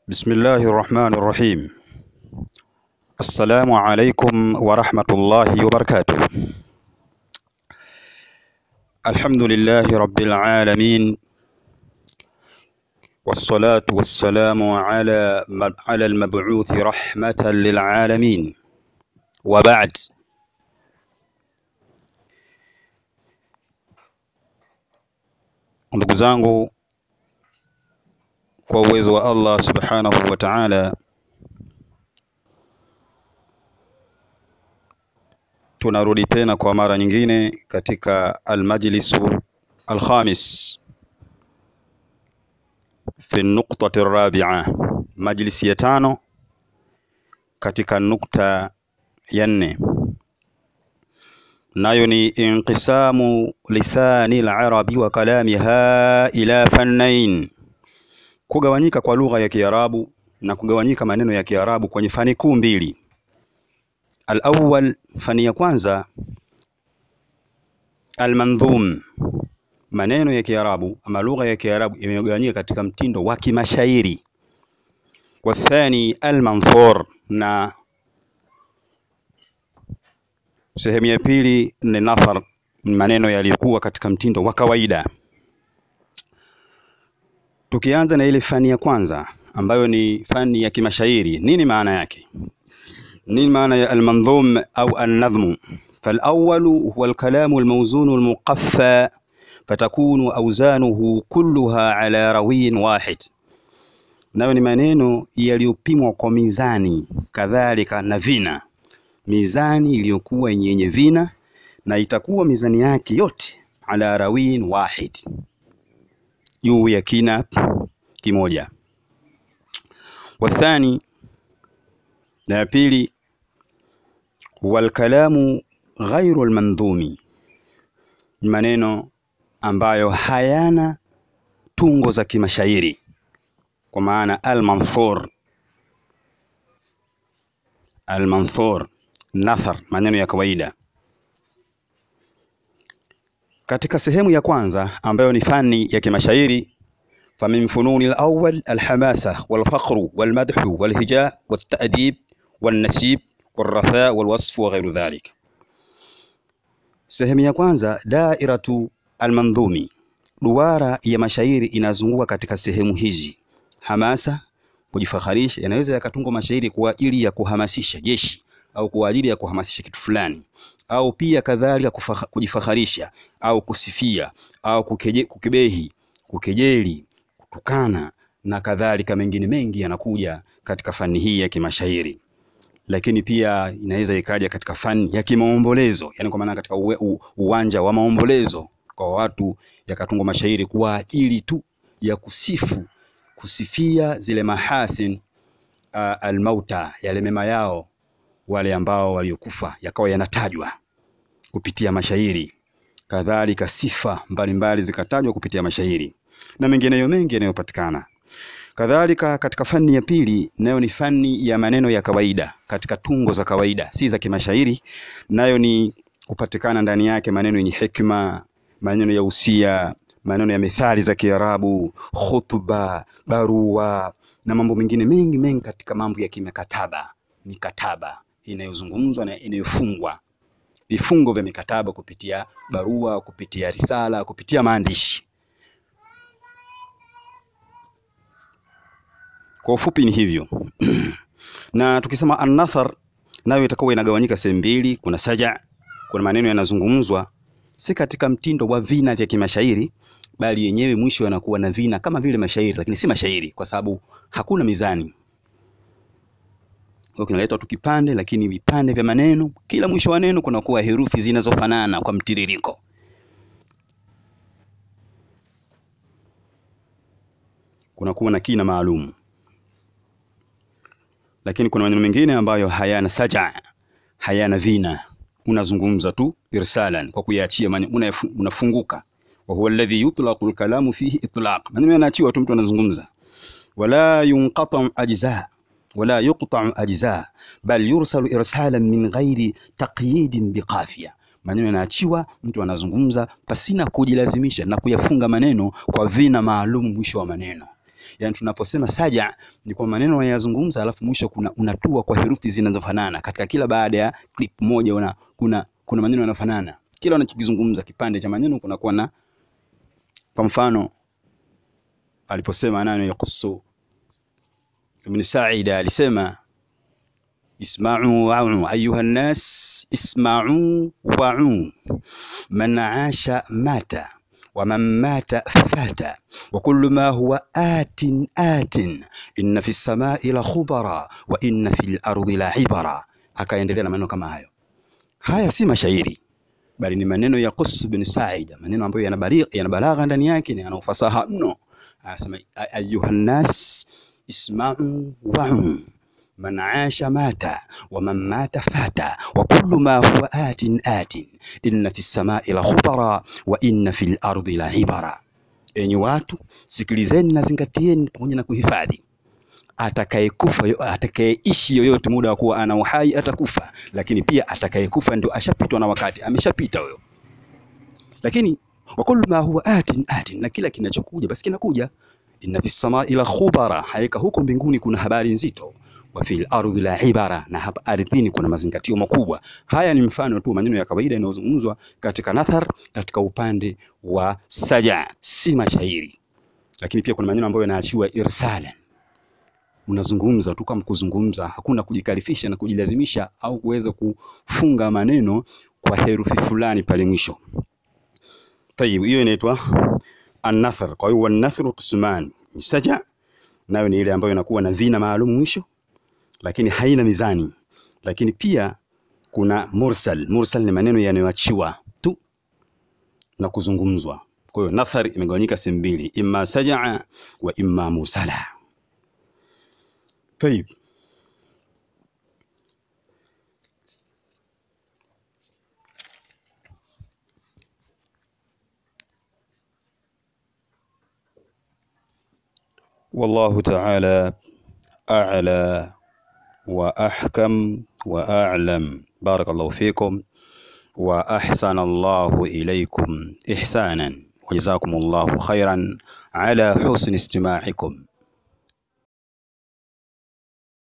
بسم الله الرحمن الرحيم السلام عليكم ورحمة الله وبركاته الحمد لله رب العالمين والصلاة والسلام على على المبعوث رحمة للعالمين وبعد ndugu zangu kwa uwezo wa Allah subhanahu wa ta'ala tunarudi tena kwa mara nyingine katika almajlisu alkhamis fi nuqtati rabi'a, majlisi ya tano katika nukta ya nne, nayo ni inqisamu lisani al-arabi wa kalamiha ila fannain, kugawanyika kwa lugha ya Kiarabu na kugawanyika maneno ya Kiarabu kwenye fani kuu mbili. Al-awwal, fani ya kwanza almandhum, maneno ya Kiarabu ama lugha ya Kiarabu imegawanyika katika mtindo wa kimashairi. Wathani almanthur, na sehemu ya pili ni nathar, maneno yaliyokuwa katika mtindo wa kawaida. Tukianza na ile fani ya kwanza ambayo ni fani ya kimashairi, nini maana yake? nini maana ya almandhum au annadhmu? Falawwalu huwa alkalamu almawzunu almuqaffa fatakunu awzanuhu kulluha ala rawiyin wahid, nayo ni maneno yaliyopimwa kwa mizani, kadhalika na vina, mizani iliyokuwa yenye vina, na itakuwa mizani yake yote ala rawiyin wahid, juu ya kina kimoja. Wathani, na ya pili walkalamu ghairu almandhumi, ni maneno ambayo hayana tungo za kimashairi, kwa maana almanthur. Almanthur nathar, maneno ya kawaida. Katika sehemu ya kwanza ambayo ni fani ya kimashairi, famin fununi alawwal alhamasa walfaqru walmadhu walhija waltadib walnasib walratha walwasf wa ghairu dhalik. Sehemu ya kwanza dairatu almandhumi, duara ya mashairi inazunguka katika sehemu hizi: hamasa, kujifaharisha. Yanaweza yakatungwa mashairi kwa ajili ya kuhamasisha jeshi au kwa ajili ya kuhamasisha kitu fulani, au pia kadhalika kujifaharisha au kusifia au kukeje, kukebehi, kukejeli, kutukana na kadhalika. Mengine mengi yanakuja katika fani hii ya kimashairi lakini pia inaweza ikaja katika fani ya kimaombolezo, yani kwa maana katika uwe, u, uwanja wa maombolezo kwa watu yakatungwa mashairi kwa ajili tu ya kusifu kusifia zile mahasin uh, almauta, yale mema yao wale ambao waliokufa, yakawa yanatajwa kupitia mashairi. Kadhalika sifa mbalimbali zikatajwa kupitia mashairi na mengineyo mengi yanayopatikana kadhalika katika fani ya pili nayo ni fani ya maneno ya kawaida katika tungo za kawaida, si za kimashairi. Nayo ni kupatikana ndani yake maneno yenye hekima, maneno ya usia, maneno ya methali za Kiarabu, khutba, barua na mambo mengine mengi mengi katika mambo ya kimikataba, mikataba inayozungumzwa na inayofungwa, vifungo vya mikataba kupitia barua, kupitia risala, kupitia maandishi. Kwa ufupi ni hivyo na tukisema an-nathar nayo itakuwa inagawanyika sehemu mbili. Kuna saja, kuna maneno yanazungumzwa si katika mtindo wa vina vya kimashairi, bali yenyewe mwisho yanakuwa na vina kama vile mashairi, lakini si mashairi kwa sababu hakuna mizani. Kwa kinaletwa tu kipande, lakini vipande vya maneno, kila mwisho wa neno kunakuwa herufi zinazofanana kwa mtiririko. Kunakuwa na kina maalumu lakini kuna maneno mengine ambayo hayana saja, hayana vina, unazungumza tu irsalan, kwa kuyaachia maneno, unafunguka. wa huwa alladhi yutlaqu alkalamu fihi itlaq, maneno yanaachiwa tu, mtu anazungumza. wala yunqata ajza wala yuqta ajza bal yursalu irsalan min ghairi taqyidin biqafiya, maneno yanaachiwa, mtu anazungumza pasina kujilazimisha na kuyafunga maneno kwa vina maalum mwisho wa maneno Yani tunaposema saja ni kwa maneno unayazungumza, alafu mwisho kuna unatua kwa herufi zinazofanana katika kila baada ya clip moja una, kuna kuna maneno yanafanana kila unachokizungumza kipande cha maneno kunakuwa na kwa mfano aliposema nani yakusu Ibn Sa'ida alisema isma'u wa'u ayuha nnas isma'u wa'u man 'asha mata wa man mata fata wa kullu ma huwa atin atin inna fi samai la khubara wa inna fil ardi la ibara akaendelea na maneno kama hayo haya si mashairi bali ni maneno ya Qus bin Sa'ida maneno ambayo yana balagha yana balagha ndani yake na yana ufasaha mno anasema ayuha nnas isma'u wa'u man 'asha mata wa man mata fata wa kullu ma huwa atin atin inna fi samai la khubara wa inna fil ardi la ibara enyi watu sikilizeni na zingatieni pamoja na kuhifadhi atakayekufa atakayeishi yoyote muda wa kuwa ana uhai atakufa, lakini pia atakayekufa ndio ashapitwa na wakati, ameshapita huyo. Lakini wa kullu ma huwa atin atin, na kila kinachokuja basi kinakuja. Inna fis samai la khubara, haika huko mbinguni kuna habari nzito. Wa fil ardhi la ibara, na hapa ardhini kuna mazingatio makubwa. Haya ni mfano tu maneno ya kawaida yanayozungumzwa katika nathar, katika upande wa saja, si mashairi. Lakini pia kuna maneno ambayo yanaachiwa irsalan unazungumza tu kama kuzungumza, hakuna kujikalifisha na kujilazimisha au kuweza kufunga maneno kwa herufi fulani pale mwisho. Tayib, hiyo inaitwa an-nathar. Kwa hiyo wan-nathru qisman, saja nayo ni ile ambayo inakuwa na vina maalum mwisho, lakini haina mizani. Lakini pia kuna mursal. Mursal ni maneno yanayoachiwa tu na kuzungumzwa. Kwa hiyo nathar imegawanyika sehemu mbili, imma sajaa wa imma mursala. طيب والله تعالى أعلى وأحكم وأعلم بارك الله فيكم وأحسن الله إليكم إحسانا وجزاكم الله خيرا على حسن استماعكم